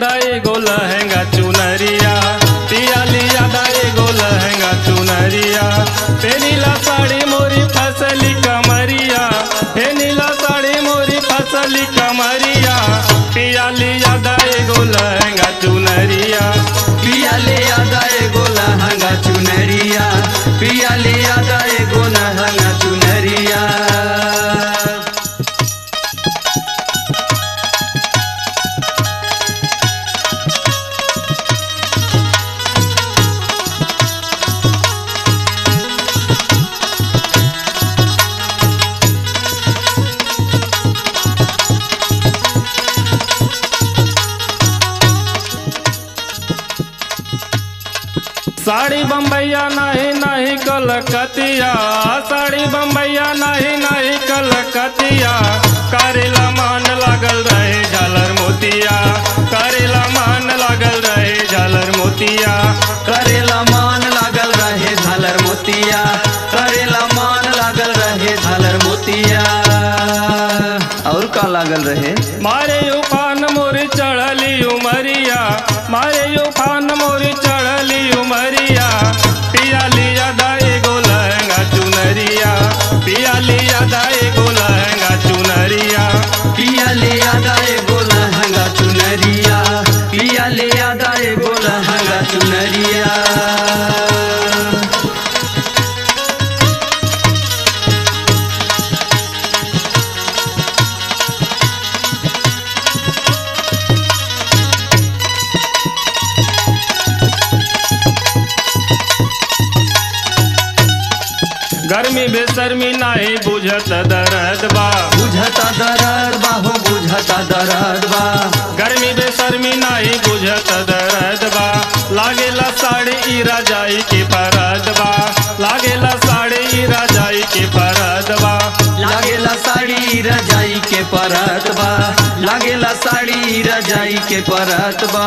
दा एगो लहंगा चुनरिया पिया लिया दा एगो लहंगा चुनरिया हे नीला साड़ी मोरी फसली कमरिया हे नीला साड़ी मोरी फसली कमरिया पिया लिया दा एगो लहंगा चुनरिया पिया ले आदा एगो लहंगा चुनरिया पिया ले आदा एगो लहंगा चुनरिया साड़ी बम्बैया नहीं नहीं कलकतिया साड़ी बम्बैया नहीं नहीं कलकतिया करेला मान लागल रहे झालर मोतिया करेला मान लागल रहे झालर मोतिया करेला मान लागल रहे झालर मोतिया करेला मान लागल रहे झालर मोतिया और का लागल रहे मारे उफान मोरी चढ़ली उमरिया मारे उफान मोरी चढ़ली उमरिया पिया लिया दा एगो लहंगा चुनरिया पिया लिया दा एगो लहंगा चुनरिया पिया ले आदा एगो लहंगा चुनरिया पिया ले आदा एगो लहंगा चुनरिया गर्मी बेसर्मी नाही बुझत दरद बा बुझता दरद बा हो बुझता दरद बा गर्मी बेसर्मी नाही बुझत दरद बा लागेला साड़ी ई राजाई के परद बा लागेला साड़ी ई राजाई के परद बा लागेला साड़ी रजाई के परत बा लागेला साड़ी रजाई के परत बा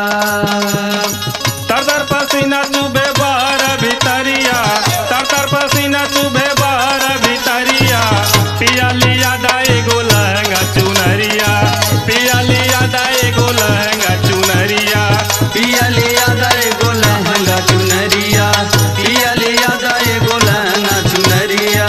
तर तर पसीना चुभे बाहर भीतरिया तर तर पसीना चुभे बाहर भीतरिया पिया लिया दाए गो लहंगा चुनरिया पिया लिया दाए गो लहंगा चुनरिया पिया ले आदा एगो लहंगा चुनरिया पिया ले आदा एगो लहंगा चुनरिया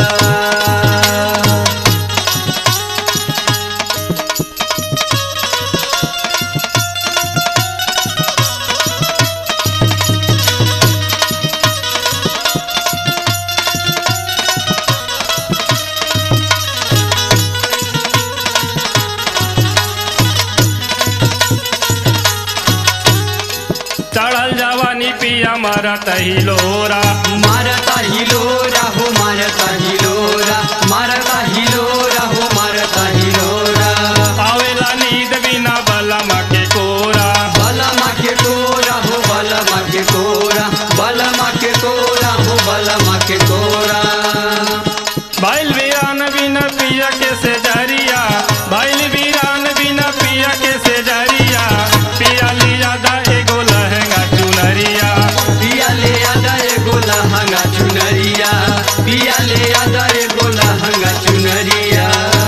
चढ़ल जवानी पिया मारा तहिलोरा मारता हिलोरा हो मारता हिलोरा मारता हिलोरा हो मारता हिलोरा आवेला नींद बिना बलमा के कोरा बलमा के कोरा हो बलमा के कोरा बलमा के कोरा हो बलमा के कोरा बैल वीरान बिना पिया के से जरिया बैल वीरान बिना पिया के से जरिया पिया लिया दा एगो लहंगा चुनरिया पिया ले आदा एगो लहंगा चुनरिया पिया ले आदा एगो लहंगा चुनरिया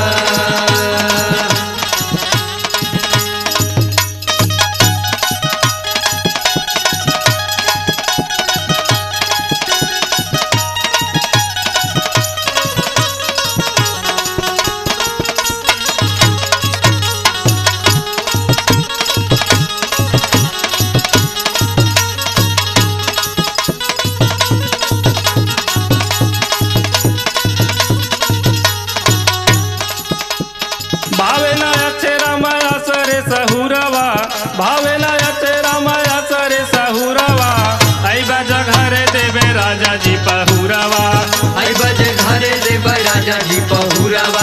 भावे ना अच्छे रामाया सरे सहुरवा भावे ना अच्छे रामाया सरे सहुरवा आई बाजा घरे देवे राजा जी पहुरवा आई बजे घरे देव राजा जी पहुरावा